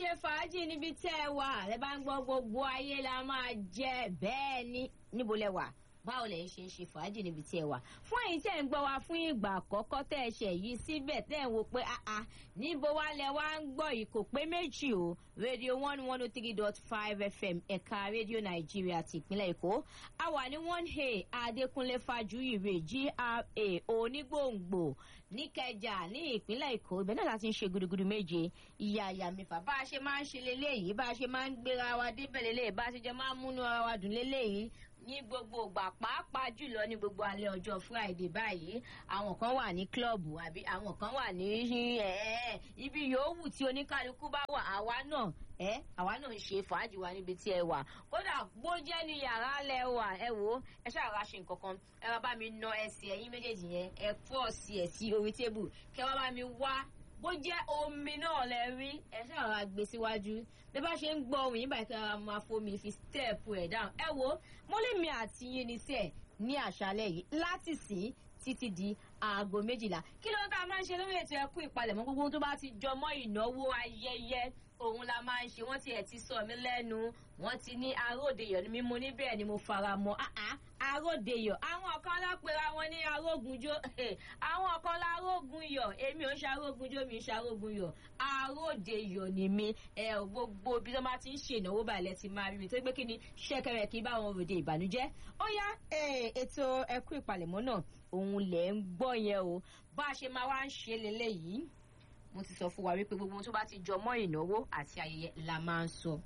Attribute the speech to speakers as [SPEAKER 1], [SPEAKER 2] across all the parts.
[SPEAKER 1] ilé fàájì níbi tẹ́ ẹ wà ẹ bá ń gbọ́ gbogbo ayé la máa jẹ bẹ́ẹ̀ ni níbo lẹ wà báwo lẹ ṣe ń ṣe fàájì níbi tí ẹ wà fún èyí tẹ́ ń gbọ́ wa fún ìgbà àkọ́kọ́ tẹ́ ẹ ṣe yìí síbẹ̀ tẹ́ ẹ wò pé àá níbo wá lẹ wá ń gbọ́ yìí kò pé méjì o rédíò one one oh three dot five fm ẹ̀ka rédíò nàìjíríà ti ìpínlẹ̀ èkó a wà ní one a adékúnlé fàjúyìrè gra onígbòǹgbò níkẹjà ní ìpínlẹ̀ èkó ibẹ̀ náà láti ń ṣe gudugudu méje ìyá àyà mẹ́fà bá a ṣe máa ń ṣe leléyìí bá a ṣe máa ń gbéra wa débẹ̀ leléyìí bá a ṣe jẹ́ máa ń múnú ara wa dùn leléyìí ní gbogbo ìgbà pàápàá jùlọ ní gbogbo alẹ́ ọjọ́ friday báyìí àwọn kan wà ní klọ́ọ̀bù àbí àwọn kan wà ní ibi yòówù tí oníkálukú bá wà àwa náà ẹ àwa náà ń ṣe fàájì wa níbi tí ẹ wà kódà bó jẹ́ ní yàrá lẹ wà ẹ wò ẹ ṣàrà ṣe nǹkan kan ẹ wá bá mi na ẹsẹ̀ ẹyin méjèèjì yẹn ẹ pọ̀ sí ẹ sí orí tébù kẹ wá bá mi wá bó jẹ́ omi náà lẹ rí ẹ ṣàrà gbé síwájú bí bá ṣe ń gbọ́ ohun yìí báyìí kí a máa fomi fi stẹ́ẹ̀pù ẹ̀ dáhùn ẹ wo mọ́lẹ́mi àti yín ní sẹ́ẹ̀ ní àṣálẹ̀ yìí láti sìn títí di aago méjìlá kí ló ń ká máa ń ṣe lórí ètò ẹkú ìpalẹ̀mọ́ gbogbo tó bá ti jọmọ́ ìnáwó ayẹyẹ òun la máa ń ṣe wọ́n ti ẹ̀ ti sọ mí lẹ́nu wọ́n ti ní aródeyọ̀ ni mímú níbẹ̀ ni mo fara mọ́ aródeyọ̀ àwọn kan lápẹ̀rẹ̀ wọn ní arógunjó àwọn kan lárógun yọ̀ èmi ò ń ṣe arógunjó mi ń ṣe arógun yọ̀ aródeyọ̀ ni mi ẹ ò gbogbo bí wọ́n bá ti ń ṣe ìnáwó balẹ̀ ti máa rí mi tó gbé kí ni ṣẹ́kẹrẹ kí bá wọn ròde ìbànújẹ́ ó yá ètò ẹkú ìpalẹ̀mọ́ náà òun lẹ̀ ń gbọ́ yẹn o bá a ṣe máa wá ń ṣe lélẹ́yìí mo ti sọ fún wa wípé gbogbo tó bá ti jọ mọ́ ìnáwó àti ayẹyẹ la máa ń sọ.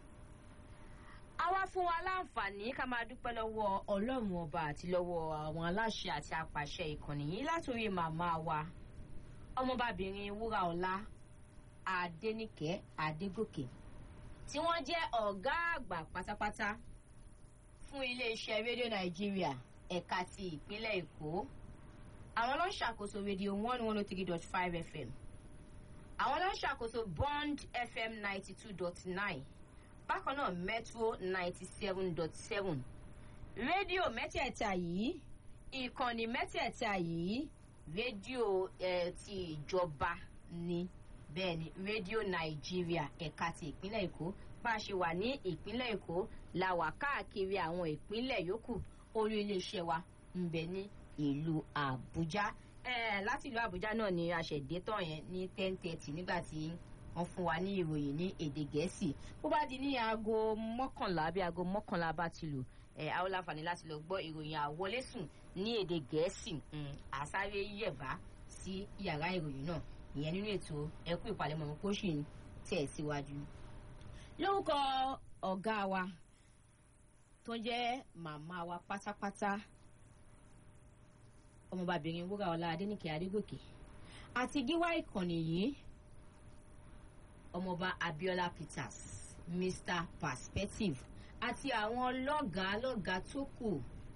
[SPEAKER 1] a wá fún wa láǹfààní ká máa dúpẹ́ lọ́wọ́ ọlọ́run ọba àti lọ́wọ́ àwọn aláṣẹ àti apàṣẹ ìkànnì yìí látòrí màmá wa ọmọbabìnrin wúrà ọlá adẹnìkẹ́ adégòkè tí wọ́n jẹ́ ọ̀gá àgbà pátápátá fún iléeṣẹ́ rédíò nàìjíríà ẹ̀ka ti ìpínlẹ̀ èkó àwọn ló ń ṣàkóso rédíò one one oh three dot five fm àwọn ló ń ṣàkóso bond fm ninety two dot nine bákan náà metro ninety seven dot seven rédíò mẹ́tẹ̀ẹ̀ta yìí ìkànnì mẹ́tẹ̀ẹ̀ta yìí rédíò eh, ti ìjọba ni bẹ́ẹ̀ ni rédíò nàìjíríà ẹ̀ka ti ìpínlẹ̀ èkó bá a ṣe wà ní ìpínlẹ̀ èkó la wà káàkiri àwọn ìpínlẹ̀ yòókù orí iléeṣẹ́ wa ń bẹ ní ìlú àbújá láti ìlú àbújá náà ni aṣèdè tán yẹn ní ten thirty nígbà tí wọ́n fún wa ní ìròyìn ní èdè gẹ̀ẹ́sì bó bá di ní aago mọ́kànlá bí aago mọ́kànlá bá ti lù àwọn láǹfààní láti lọ gbọ́ ìròyìn àwọlésùn ní èdè gẹ̀ẹ́sì àsáré yẹ̀bá sí yàrá ìròyìn náà ìyẹn nínú ètò ẹkú ìpalẹ̀mọ́ kó sì ń tẹ̀ síwájú. lórúkọ ọ̀gá wa tó jẹ́ màmá wa pátápátá ọmọbabìnrin wúrà ọlá adẹnìkẹ adégòkè àti gíwá ìkànnì yìí ọmọọba abiola peters mr perspective àti àwọn lọ́gàá lọ́gàá tó kù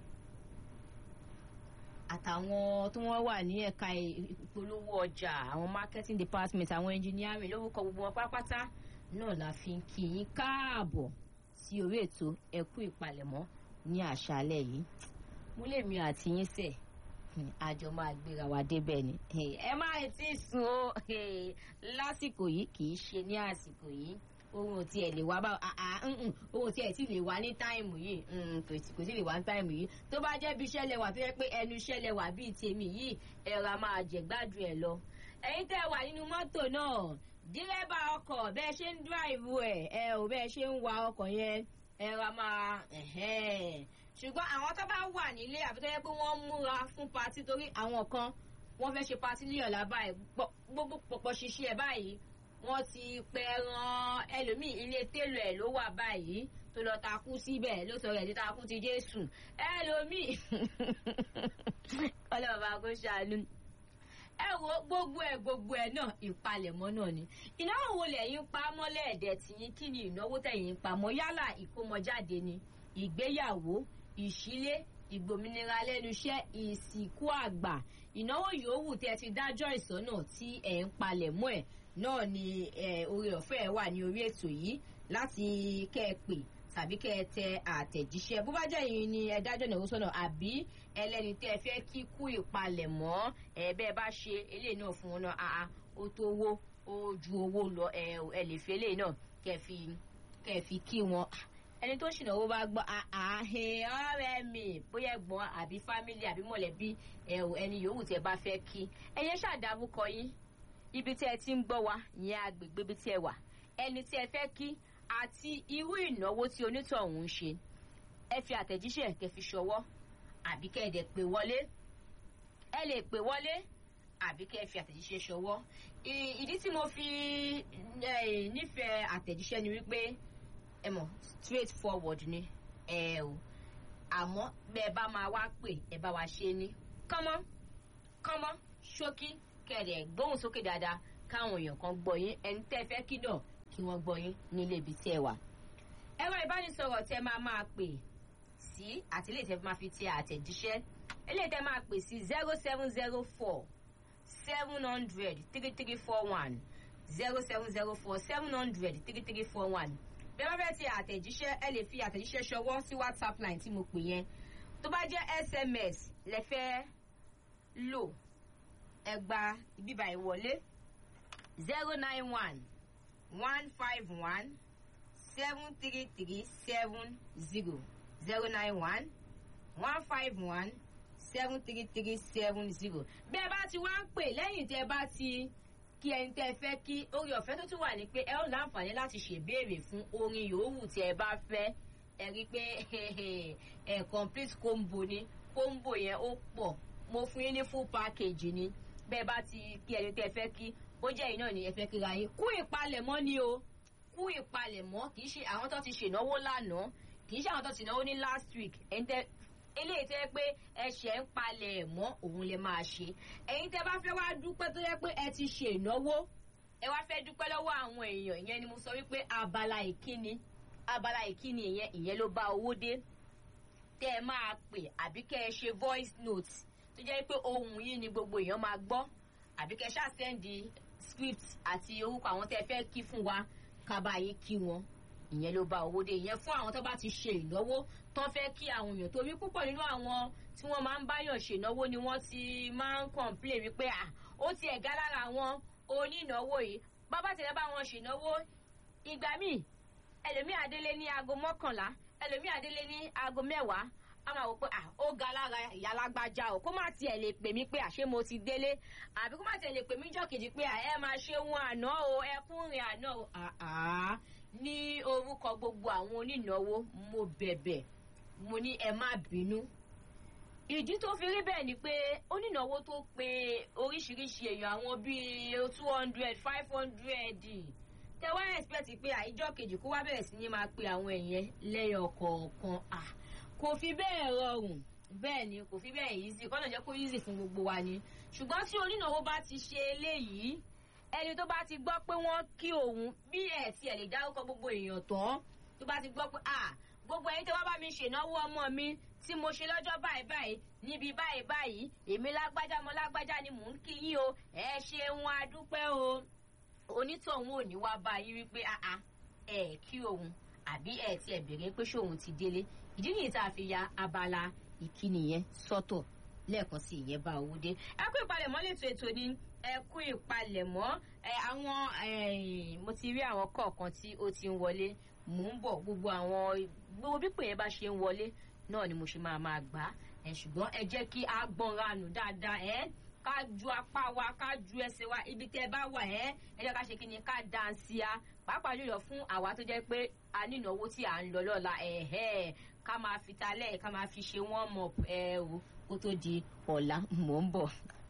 [SPEAKER 1] àtàwọn tó wọ́n wà ní ẹ̀ka ìpolówó ọjà àwọn marketing department àwọn engineering lórúkọ gbogbo wọn pátápátá náà la fi ń kí yín káàbọ̀ sí orí ètò ẹkú ìpalẹ̀mọ́ ní àṣálẹ̀ yìí mo lè mi àti yín sẹ̀ àjọ máa gbéra wa débẹ̀ ni ẹ má ti sùn o lásìkò yìí kì í ṣe ní àsìkò yìí ohun tí ẹ lè wá bá ohun tí ẹ ti lè wá ní táìmù yìí kò sí lè wá ní táìmù yìí tó bá jẹ́ bí iṣẹ́ lẹwà tó yẹ pé ẹnu iṣẹ́ lẹwà bíi tèmi yìí ẹ̀rọ a máa jẹ̀gbádùn ẹ̀ lọ ẹ̀yin tẹ́ wà nínú mọ́tò náà dírẹ́bà ọkọ̀ bẹ́ẹ̀ ṣe ń dráìvù ẹ̀ ẹ ò bẹ́ẹ̀ ṣe ń wa ọkọ̀ yẹn ẹ̀rọ a máa ṣùgbọ́n àwọn tó bá wà nílé àbí tó yẹ pé wọ́n múra fún patí torí àwọn kan wọ́n fẹ́ ṣe patí ní ọ̀la báyìí gbogbo pọ̀pọ̀ ṣiṣẹ́ ẹ̀ báyìí wọ́n ti pẹran ẹlòmíì ilé télò ẹ̀ ló wà báyìí tó lọ takú síbẹ̀ ló sọ rẹ̀ ní takú ti jésù ẹlòmíì ọlọ́ọ̀bá kò ṣàánú ẹ wo gbogbo ẹ gbogbo ẹ náà ìpalẹ̀mọ́ náà ni ìnáwó wo lẹ́yìn pa mọ́lẹ̀ ẹ̀dẹ̀ tìyín kí ni ìnáwó tẹ̀yìn pa mọ́ yálà ìkómọjáde ni ìgbéyàwó ìṣílé ìgbòmìnira lẹ́nu iṣẹ́ ìsìnkú àgbà ìnáwó yòówù tí ẹ ti dájọ́ ìsọ́nà tí ẹ̀ ń palẹ̀ mọ́ ẹ̀ náà ni oore ọ̀fẹ́ ẹ̀ wà ní orí ètò yìí láti kẹ́ ẹ pè tàbí kẹ́ ẹ tẹ àtẹ̀jíṣẹ́ bó bá jẹ́ yìí ni ẹ dájọ́ ìnáwó sọ́nà àbí ẹlẹ́ni tẹ́ ẹ fẹ́ kíkú ìpalẹ̀mọ́ ẹ bẹ́ẹ̀ bá ṣe eléyìí náà fún wọn náà àá ó tó owó ó ju owó lọ ẹ ẹ lè fi eléyìí náà kẹ́ fi kẹ́ fi kí wọn ẹni tó ṣìnàwó bá gbọ́ àhìn ọ̀rẹ́ mi bóyá ẹ̀gbọ́n àbí fámílì àbí mọ̀lẹ́bí ẹni yòówù tẹ́ bá fẹ́ kí ẹyẹ ṣàdárúkọ yín ibi tí ẹ ti ń gbọ́ wa ìyẹn agbègbè ibi tí ẹ wà ẹni tí ẹ fẹ́ kí àti irú ìnáwó tí onítọ̀hún ń ṣe ẹ fi àtẹ̀jíṣẹ́ kẹ́ fi ṣọwọ́ àbí kẹ́ ẹ dẹ̀ pè wọlé ẹ lè pè wọlé àbí kẹ́ ẹ fi àtẹ̀jíṣẹ́ ṣọwọ́ ìdí tí mo fi nífẹ̀ẹ́ àtẹ̀jíṣẹ́ ni wípé ẹ mọ̀ straight forward ni ẹ o àmọ́ bẹ́ ẹ bá máa wá pè ẹ bá wa ṣe ní kánmọ́ kánmọ́ ṣókí kẹ̀rẹ̀ gbóhùn sókè dáadáa káwọn èèyàn kan gbọ́ yín ẹni tẹ́ fẹ́ kí náà kí wọ́n gbọ́ yín nílé ibi tí ẹ wà. ẹ̀rọ ìbánisọ̀rọ̀ tẹ́ máa máa pè sí àti ilé ìtẹ́ máa fi ti àtẹ̀jíṣẹ́ ilé ìtẹ́ máa pè sí zero seven zero four seven hundred three three four one zero seven zero four seven hundred three three four one bí wọ́n fẹ́ ti àtẹ̀jíṣẹ́ ẹ lè fi àtẹ̀jíṣẹ́ ṣọwọ́ sí whatsapp line tí mo pè yẹn tó bá jẹ́ sms lẹ fẹ́ lò ẹ gba ìbíbà ìwọlé zero nine one one five one seven three three seven zero zero nine one one five one seven three three seven zero bí ẹ bá ti wá ń pè lẹ́yìn tí ẹ bá ti kí ẹni tẹ́ ẹ fẹ́ kí orí ọ̀fẹ́ tó tún wà ní pé ẹ ó láǹfààní láti ṣèbéèrè fún orin yòówù tí ẹ bá fẹ́ ẹ rí i pé ẹ complete combo ni combo yẹn ó pọ̀ mo fún yín ní full package ni bẹ́ẹ̀ bá ti kí ẹni tẹ́ ẹ fẹ́ kí ó jẹ́ iná ni ẹ fẹ́ kíra yín kú ìpalẹ̀mọ́ ni o kú ìpalẹ̀mọ́ kì í ṣe àwọn tó ti ṣènáwó lánàá kì í ṣe àwọn tó ti náwó ní last week ẹni tẹ́ eléyìí tẹ́ pé ẹ̀ṣẹ̀ ń palẹ̀ mọ́ òun lè máa ṣe ẹ̀yin tẹ́ bá fẹ́ wá dúpẹ́ tó yẹ pé ẹ ti ṣe ìnáwó ẹ wá fẹ́ dúpẹ́ lọ́wọ́ àwọn èèyàn ìyẹn ni mo sọ wípé abala ìkíni abala ìkíni ìyẹn ìyẹn ló bá owó dé tẹ́ ẹ máa pè àbí kẹ́ ẹ ṣe voice note tó jẹ́ pé ohun yìí ni gbogbo èèyàn máa gbọ́ àbí kẹ́ ẹ ṣáà sẹ́ndì script àti orúkọ àwọn tẹ́ ẹ fẹ́ kí fún wa kábàáyé kí wọn ìyẹn ló bá owó dé ìyẹn fún àwọn tó bá ti ṣe ìnáwó tó fẹ́ kí àwọn èèyàn torí púpọ̀ nínú àwọn tí wọ́n máa ń báyọ̀ ṣènáwó ni wọ́n ti máa ń complain wípé à ó ti ẹ̀gá lára àwọn onínáwó yìí bàbá tẹ̀lé bá wọn ṣènáwó ìgbà míì ẹlòmíì adélé ní aago mọ́kànlá ẹlòmíì adélé ní aago mẹ́wàá a máa wò pé à ó ga lára ìyá alágbájá o kó má tiẹ̀ lè pè mí pé àṣé mo ti délé àbí kó má tiẹ̀ lè pè mí jọ́kejì pé à ẹ máa ṣe wọn àná o ẹ kún rìn àná o àá ní orúkọ gbogbo àwọn onínáwó mo bẹ̀bẹ̀ mo ní ẹ má bínú ìdí tó fi rí bẹ́ẹ̀ ni pé onínáwó tó pe oríṣiríṣi èèyàn àwọn bíi two hundred five hundred tẹ wá expect pé àìjọ kejì kó wá bẹ̀rẹ̀ sí ní máa pe àwọn èèyàn lẹ́yọ̀ kọ̀ọ̀kan kò fi bẹ́ẹ̀ rọrùn bẹ́ẹ̀ ni kò fi bẹ́ẹ̀ easy kọ́nà jẹ́ kó easy fún gbogbo wa ni ṣùgbọ́n tí onínáwó bá ti ṣe eléyìí ẹni tó bá ti gbọ́ pé wọ́n kí òun bí ẹ̀ tiẹ̀ lè dárúkọ gbogbo èèyàn tán tó bá ti gbọ́ pé ah gbogbo ẹ̀yin tó wá bá mi ṣènáwó ọmọ mi tí mo ṣe lọ́jọ́ báyìí báyìí níbi báyìí báyìí èmi lágbájá mo lágbájá ni mò ń kí yín o ẹ ṣeun adúpẹ́ o onítọ̀hún ò ní wá bá yín wípé àá ẹ kí òun àbí ẹ tiẹ̀ bèrè pé ṣóun ti délé ìdí nìyí tá a fi ya abala ìkíni yẹn sọ́tọ̀ lẹ́ẹ̀kan sí ìyẹn bá owó dé ẹ kú ìpalẹ̀mọ́ lẹ́tọ̀ ètò ni ẹ kú ìpalẹ̀mọ́ ẹ àwọn mo ti rí àwọn kọ̀ọ̀kan tí ó ti ń wọlé mò ń bọ̀ gbogbo àwọn gbogbo bí pè yẹn bá ṣe ń wọlé náà ni mo ṣe máa máa gbà ẹ ṣùgbọ́n ẹ jẹ́ kí a gbọ́nra nù dáadáa ẹ ká ju apá wa ká ju ẹsẹ̀ wa ibi tẹ́ ẹ bá wà ẹ ẹ jẹ́ ká ṣe kí ni ká dansia pàápàá jùlọ fún àwa tó jẹ́ pé a ní ìnáwó tí à ń lọ lọ́la ẹ̀hẹ́ ká máa fi talẹ̀ ká máa fi ṣe wọ́n mọ̀ ẹ o kó tó di ọ̀la mò ń bọ̀.